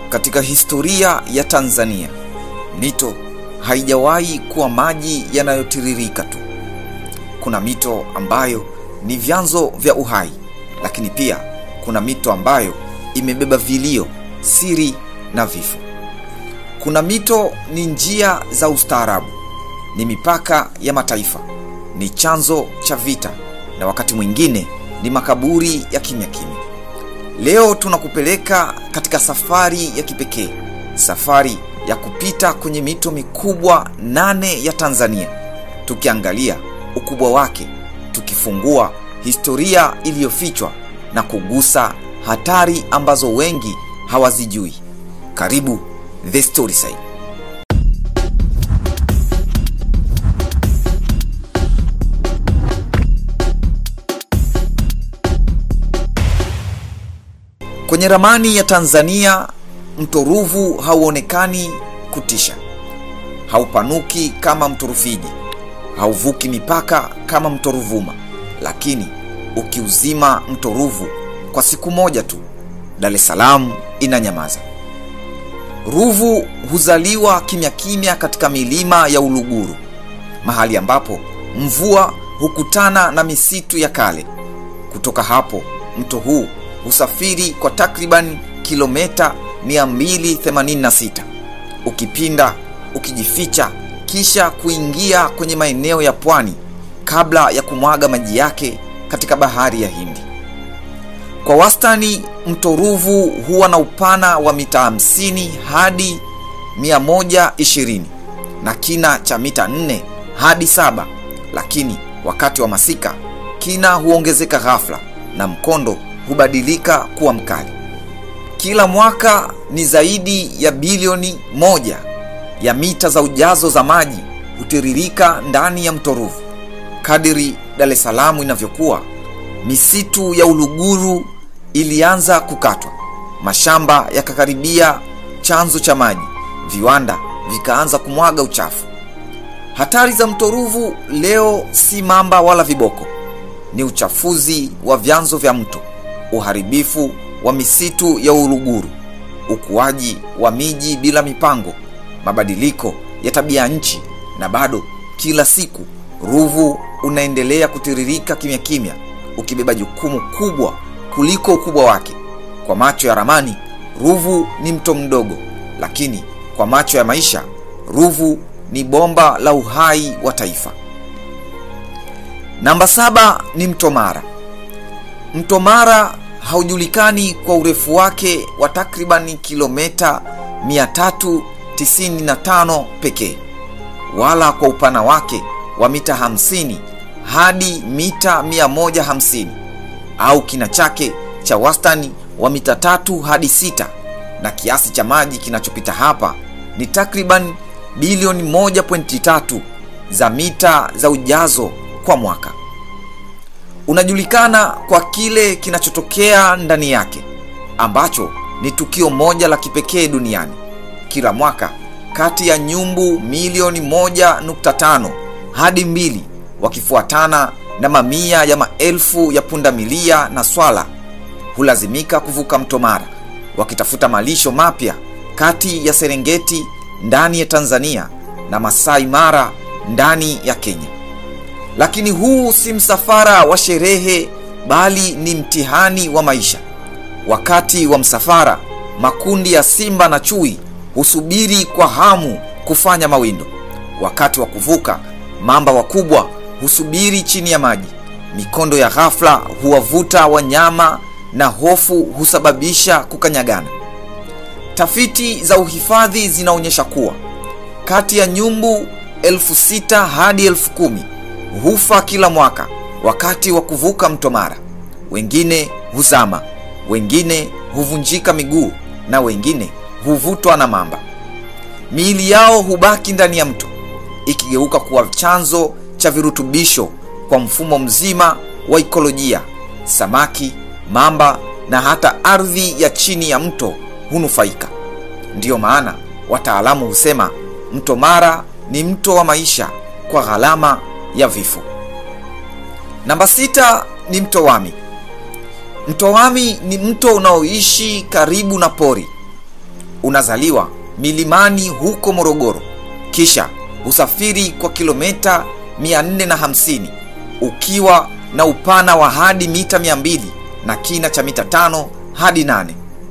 Katika historia ya Tanzania, mito haijawahi kuwa maji yanayotiririka tu. Kuna mito ambayo ni vyanzo vya uhai, lakini pia kuna mito ambayo imebeba vilio, siri na vifo. Kuna mito ni njia za ustaarabu, ni mipaka ya mataifa, ni chanzo cha vita, na wakati mwingine ni makaburi ya kimya kimya. Leo tunakupeleka katika safari ya kipekee, safari ya kupita kwenye mito mikubwa nane ya Tanzania, tukiangalia ukubwa wake, tukifungua historia iliyofichwa na kugusa hatari ambazo wengi hawazijui. Karibu The Storyside. Kwenye ramani ya Tanzania, mto Ruvu hauonekani kutisha, haupanuki kama mto Rufiji, hauvuki mipaka kama mto Ruvuma, lakini ukiuzima mto Ruvu kwa siku moja tu, Dar es Salaam inanyamaza. Ruvu huzaliwa kimya kimya katika milima ya Uluguru, mahali ambapo mvua hukutana na misitu ya kale. Kutoka hapo mto huu husafiri kwa takriban kilomita 286 ukipinda, ukijificha, kisha kuingia kwenye maeneo ya pwani kabla ya kumwaga maji yake katika bahari ya Hindi. Kwa wastani mto Ruvu huwa na upana wa mita 50 hadi 120 na kina cha mita 4 hadi 7, lakini wakati wa masika kina huongezeka ghafla na mkondo hubadilika kuwa mkali. Kila mwaka ni zaidi ya bilioni moja ya mita za ujazo za maji hutiririka ndani ya mto Ruvu. Kadiri Dar es Salaam inavyokuwa, misitu ya Uluguru ilianza kukatwa, mashamba yakakaribia chanzo cha maji, viwanda vikaanza kumwaga uchafu. Hatari za mto Ruvu leo si mamba wala viboko, ni uchafuzi wa vyanzo vya mto, uharibifu wa misitu ya Uluguru, ukuaji wa miji bila mipango, mabadiliko ya tabia nchi, na bado kila siku Ruvu unaendelea kutiririka kimya kimya, ukibeba jukumu kubwa kuliko ukubwa wake. Kwa macho ya ramani, Ruvu ni mto mdogo, lakini kwa macho ya maisha, Ruvu ni bomba la uhai wa taifa. Namba saba ni mto Mara. Mto Mara haujulikani kwa urefu wake wa takribani kilomita 395 pekee, wala kwa upana wake wa mita 50 hadi mita 150 au kina chake cha wastani wa mita tatu hadi sita, na kiasi cha maji kinachopita hapa ni takriban bilioni 1.3 za mita za ujazo kwa mwaka. Unajulikana kwa kile kinachotokea ndani yake ambacho ni tukio moja la kipekee duniani. Kila mwaka kati ya nyumbu milioni 1.5 hadi mbili wakifuatana na mamia ya maelfu ya pundamilia na swala hulazimika kuvuka mto Mara wakitafuta malisho mapya kati ya Serengeti ndani ya Tanzania na Masai Mara ndani ya Kenya. Lakini huu si msafara wa sherehe, bali ni mtihani wa maisha. Wakati wa msafara, makundi ya simba na chui husubiri kwa hamu kufanya mawindo. Wakati wa kuvuka, mamba wakubwa husubiri chini ya maji. Mikondo ya ghafla huwavuta wanyama na hofu husababisha kukanyagana. Tafiti za uhifadhi zinaonyesha kuwa kati ya nyumbu elfu sita hadi elfu kumi hufa kila mwaka wakati wa kuvuka mto Mara. Wengine huzama, wengine huvunjika miguu na wengine huvutwa na mamba. Miili yao hubaki ndani ya mto ikigeuka kuwa chanzo cha virutubisho kwa mfumo mzima wa ikolojia. Samaki, mamba na hata ardhi ya chini ya mto hunufaika. Ndiyo maana wataalamu husema mto Mara ni mto wa maisha kwa gharama ya vifo. Namba sita ni mto Wami. Mto Wami ni mto unaoishi karibu na pori. unazaliwa milimani huko Morogoro, kisha husafiri kwa kilomita 450 ukiwa na upana wa hadi mita 200 na kina cha mita 5 hadi 8.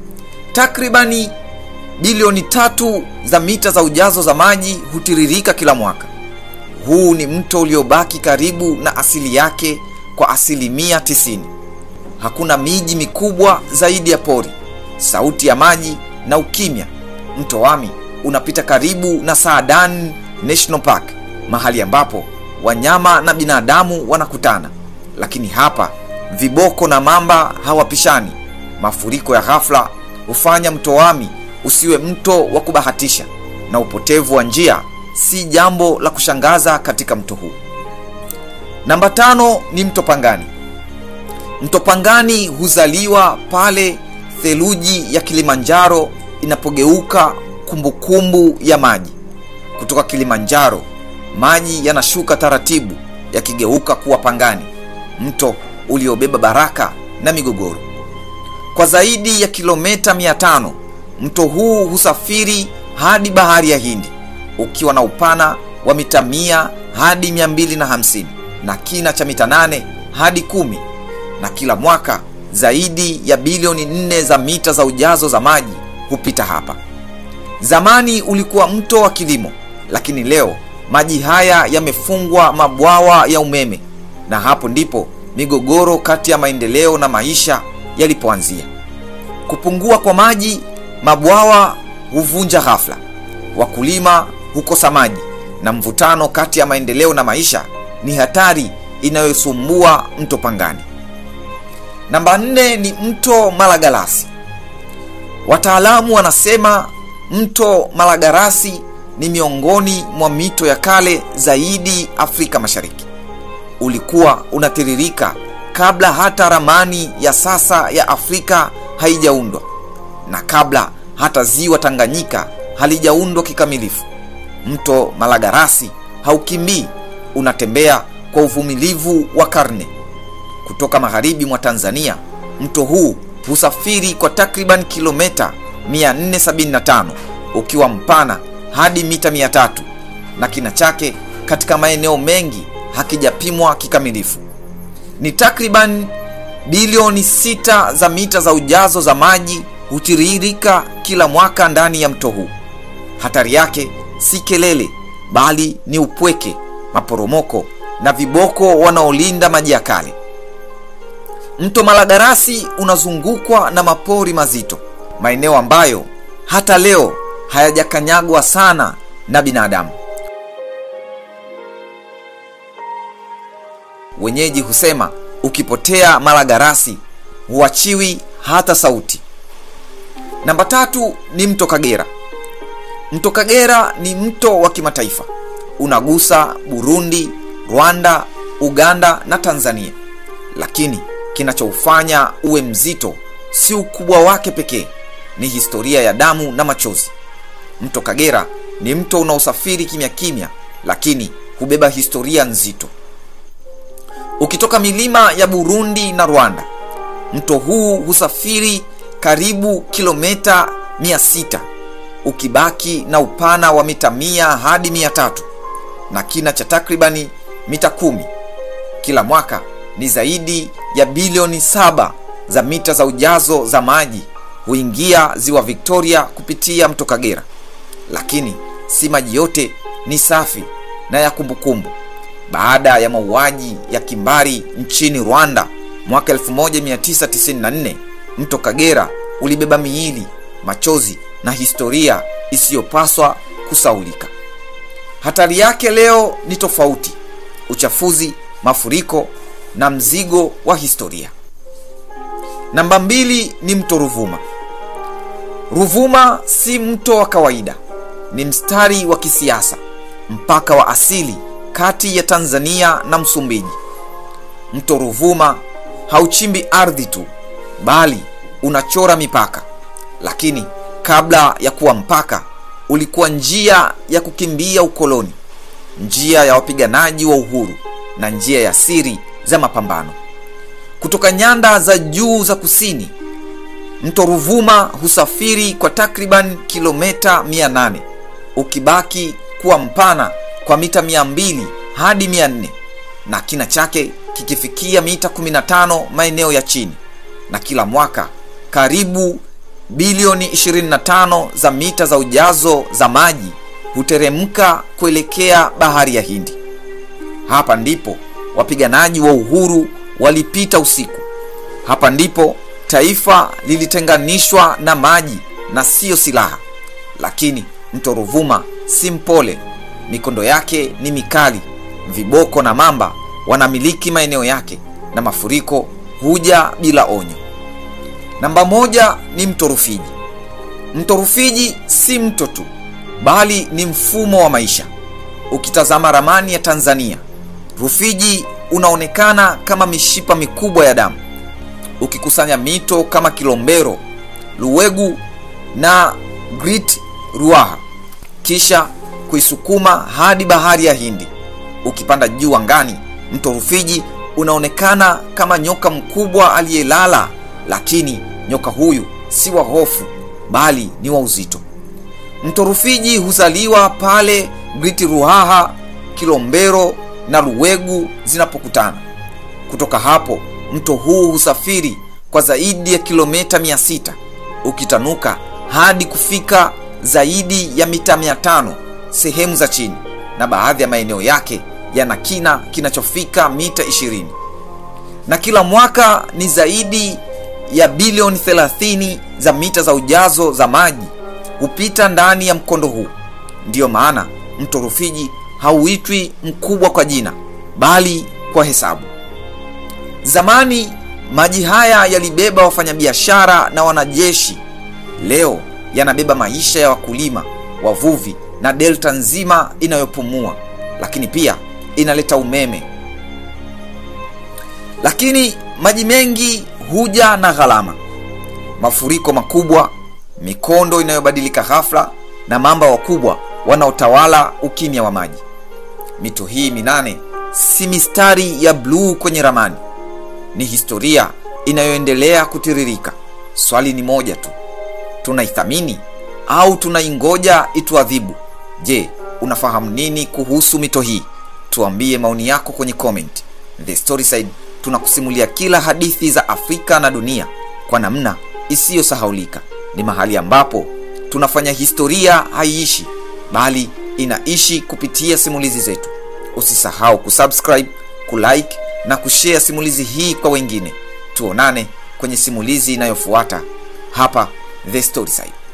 Takribani bilioni tatu za mita za ujazo za maji hutiririka kila mwaka. Huu ni mto uliobaki karibu na asili yake kwa asilimia 90. Hakuna miji mikubwa zaidi ya pori, sauti ya maji na ukimya. Mto Wami unapita karibu na Saadani National Park, mahali ambapo wanyama na binadamu wanakutana. Lakini hapa viboko na mamba hawapishani. Mafuriko ya ghafla hufanya mto Wami usiwe mto wa kubahatisha, na upotevu wa njia si jambo la kushangaza katika mto huu. Namba tano ni mto Pangani. Mto Pangani huzaliwa pale theluji ya Kilimanjaro inapogeuka kumbukumbu ya maji. Kutoka Kilimanjaro, maji yanashuka taratibu yakigeuka kuwa Pangani, mto uliobeba baraka na migogoro. Kwa zaidi ya kilomita 500 mto huu husafiri hadi bahari ya Hindi ukiwa na upana wa mita 100 hadi 250 na kina cha mita 8 hadi kumi, na kila mwaka zaidi ya bilioni 4 za mita za ujazo za maji hupita hapa. Zamani ulikuwa mto wa kilimo, lakini leo maji haya yamefungwa mabwawa ya umeme, na hapo ndipo migogoro kati ya maendeleo na maisha yalipoanzia. Kupungua kwa maji, mabwawa huvunja ghafla, wakulima hukosa maji, na mvutano kati ya maendeleo na maisha ni hatari inayosumbua mto Pangani. Namba nne ni mto Malagarasi. Wataalamu wanasema mto Malagarasi ni miongoni mwa mito ya kale zaidi Afrika Mashariki. Ulikuwa unatiririka kabla hata ramani ya sasa ya Afrika haijaundwa na kabla hata ziwa Tanganyika halijaundwa kikamilifu. Mto Malagarasi haukimbii, unatembea kwa uvumilivu wa karne. Kutoka magharibi mwa Tanzania, mto huu husafiri kwa takriban kilomita 475 ukiwa mpana hadi mita 300 na kina chake katika maeneo mengi hakijapimwa kikamilifu. Ni takriban bilioni sita za mita za ujazo za maji hutiririka kila mwaka ndani ya mto huu. Hatari yake si kelele, bali ni upweke, maporomoko na viboko wanaolinda maji ya kale. Mto Malagarasi unazungukwa na mapori mazito, maeneo ambayo hata leo hayajakanyagwa sana na binadamu. Wenyeji husema ukipotea Malagarasi huachiwi hata sauti. Namba tatu ni mto Kagera. Mto Kagera ni mto wa kimataifa, unagusa Burundi, Rwanda, Uganda na Tanzania, lakini kinachoufanya uwe mzito si ukubwa wake pekee, ni historia ya damu na machozi. Mto Kagera ni mto unaosafiri kimya kimya, lakini hubeba historia nzito. Ukitoka milima ya Burundi na Rwanda, mto huu husafiri karibu kilomita 600 ukibaki na upana wa mita 100 hadi 300 na kina cha takribani mita kumi. Kila mwaka ni zaidi ya bilioni saba za mita za ujazo za maji huingia ziwa Victoria kupitia mto Kagera, lakini si maji yote ni safi na ya kumbukumbu. Baada ya mauaji ya kimbari nchini Rwanda mwaka 1994, mto Kagera ulibeba miili, machozi na historia isiyopaswa kusaulika. Hatari yake leo ni tofauti: uchafuzi, mafuriko na mzigo wa historia. Namba mbili ni mto Ruvuma. Ruvuma si mto wa kawaida, ni mstari wa kisiasa, mpaka wa asili kati ya Tanzania na Msumbiji. Mto Ruvuma hauchimbi ardhi tu, bali unachora mipaka. Lakini kabla ya kuwa mpaka, ulikuwa njia ya kukimbia ukoloni, njia ya wapiganaji wa uhuru na njia ya siri za mapambano. Kutoka nyanda za juu za kusini, mto ruvuma husafiri kwa takriban kilomita 800 ukibaki kuwa mpana kwa mita 200 hadi 400 na kina chake kikifikia mita 15 maeneo ya chini na kila mwaka karibu bilioni 25 za mita za ujazo za maji huteremka kuelekea bahari ya hindi hapa ndipo wapiganaji wa uhuru walipita usiku hapa ndipo taifa lilitenganishwa na maji na siyo silaha lakini mto ruvuma si mpole mikondo yake ni mikali viboko na mamba wanamiliki maeneo yake na mafuriko huja bila onyo namba moja ni mto rufiji mto rufiji si mto tu bali ni mfumo wa maisha ukitazama ramani ya tanzania rufiji unaonekana kama mishipa mikubwa ya damu ukikusanya mito kama kilombero luwegu na grit ruaha kisha kuisukuma hadi bahari ya hindi ukipanda juu angani mto rufiji unaonekana kama nyoka mkubwa aliyelala lakini nyoka huyu si wa hofu bali ni wa uzito mto rufiji huzaliwa pale griti ruhaha kilombero na luwegu zinapokutana kutoka hapo mto huu husafiri kwa zaidi ya kilomita 600 ukitanuka hadi kufika zaidi ya mita 500 sehemu za chini na baadhi ya maeneo yake yana kina kinachofika mita 20 na kila mwaka ni zaidi ya bilioni 30 za mita za ujazo za maji hupita ndani ya mkondo huu ndiyo maana mto rufiji hauitwi mkubwa kwa jina bali kwa hesabu zamani maji haya yalibeba wafanyabiashara na wanajeshi leo yanabeba maisha ya wakulima wavuvi na delta nzima inayopumua lakini pia inaleta umeme lakini maji mengi huja na gharama mafuriko makubwa mikondo inayobadilika ghafla na mamba wakubwa wanaotawala ukimya wa maji mito hii minane si mistari ya bluu kwenye ramani ni historia inayoendelea kutiririka swali ni moja tu tunaithamini au tunaingoja ituadhibu je unafahamu nini kuhusu mito hii tuambie maoni yako kwenye comment the storyside tunakusimulia kila hadithi za afrika na dunia kwa namna isiyosahaulika ni mahali ambapo tunafanya historia haiishi bali inaishi kupitia simulizi zetu usisahau kusubscribe kulike na kushare simulizi hii kwa wengine tuonane kwenye simulizi inayofuata hapa the storyside